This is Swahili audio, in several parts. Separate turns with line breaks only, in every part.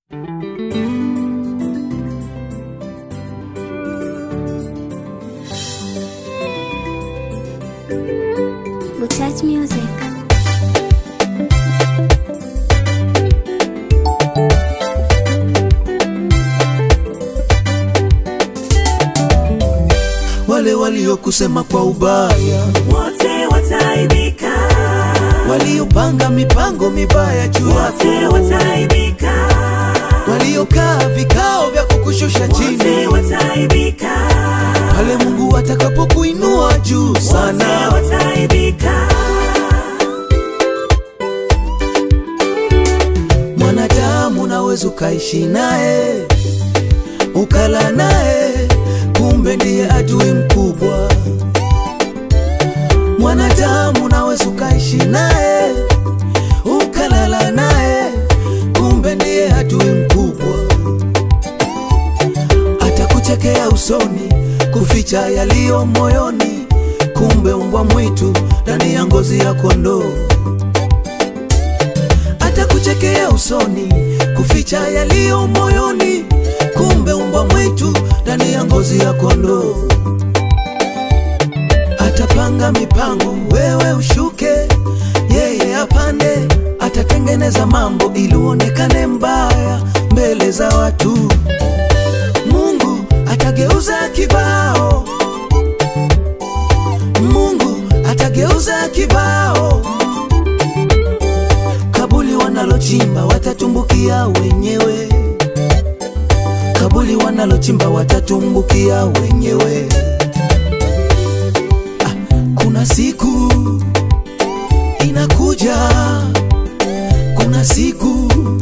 Buchach Music.
wale waliokusema kwa ubaya,
wote wataibika,
waliopanga mipango mibaya juu
wote
yako,
wataibika,
waliokaa vikao vya kukushusha
wote
chini,
wataibika,
pale Mungu atakapokuinua juu
wote
sana.
wataibika,
Mwanadamu unaweza ukaishi naye ukala naye, kumbe ndiye adui mkubwa. Mwanadamu unaweza ukaishi naye ukalala naye, kumbe ndiye adui mkubwa. Atakuchekea usoni, kuficha yaliyo moyoni, kumbe umbwa mwitu ndani ya ngozi ya kondoo atakuchekea usoni, kuficha yaliyo moyoni, kumbe umbwa mwitu ndani ya ngozi ya kondoo. Atapanga mipango, wewe ushuke, yeye apande. Atatengeneza mambo ili uonekane mbaya mbele za watu. Mungu atageuza kibao, Mungu atageuza kibao kabuli wanalochimba watatumbukia wenyewe, kabuli wanalochimba watatumbukia wenyewe. Ah, kuna siku inakuja, kuna siku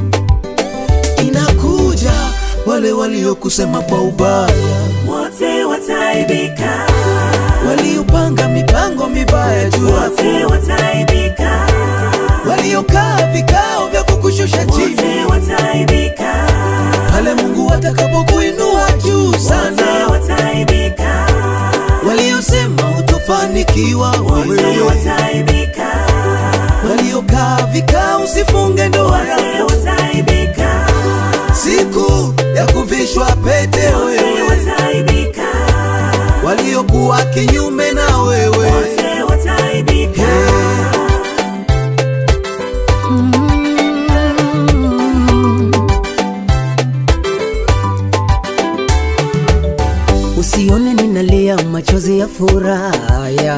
inakuja, wale waliokusema kwa ubaya,
wote wataibika,
waliopanga mipango mibaya juu yako,
wote wataibika,
waliokaa vikao vya kukushusha chini
wote wataibika,
pale Mungu atakapokuinua juu
wote
sana,
wataibika,
waliosema utofanikiwa
wote
wewe,
wataibika,
waliokaa vikao usifunge ndoa
wote
yako,
wataibika,
siku ya kuvishwa pete
wote
wewe,
wataibika,
waliokuwa kinyume na wewe
wote wataibika.
Usione ninalia machozi ya furaha,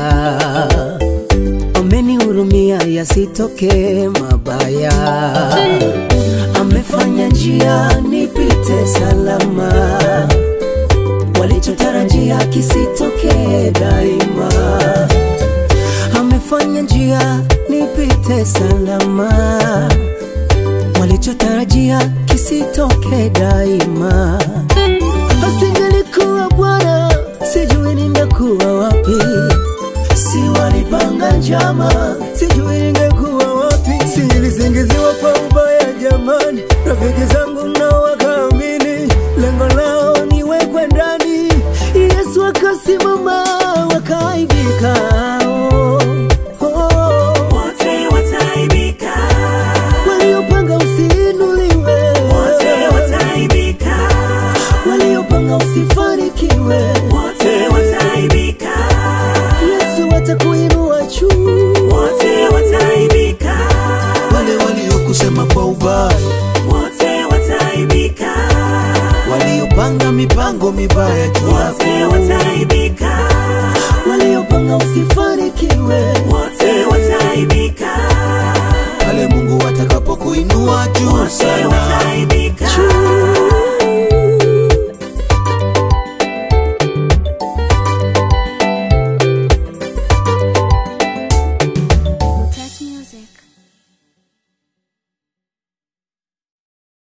amenihurumia yasitoke mabaya, amefanya njia nipite salama, walichotarajia kisitoke daima, amefanya njia nipite salama, walichotarajia kisitoke daima asingelikuwa Bwana, sijui ningekuwa wapi. Si walipanga njama, sijui ningekuwa wapi. Silisingiziwa kwa ubaya jamani, rafiki zangu nao wakaamini, lengo lao niwekwe ndani. Yesu akasimama, wakaibika. Oh, oh.
Wote wataibika,
Waliopanga usiinuliwe,
wote wataibika,
waliopanga usifanikiwe
wote wataibika,
Yesu atakuinua juu.
wote wataibika,
wale waliokusema kwa ubaya,
wote wataibika,
waliopanga mipango mibaya juu
wote
yako,
wataibika,
Waliopanga usifanikiwe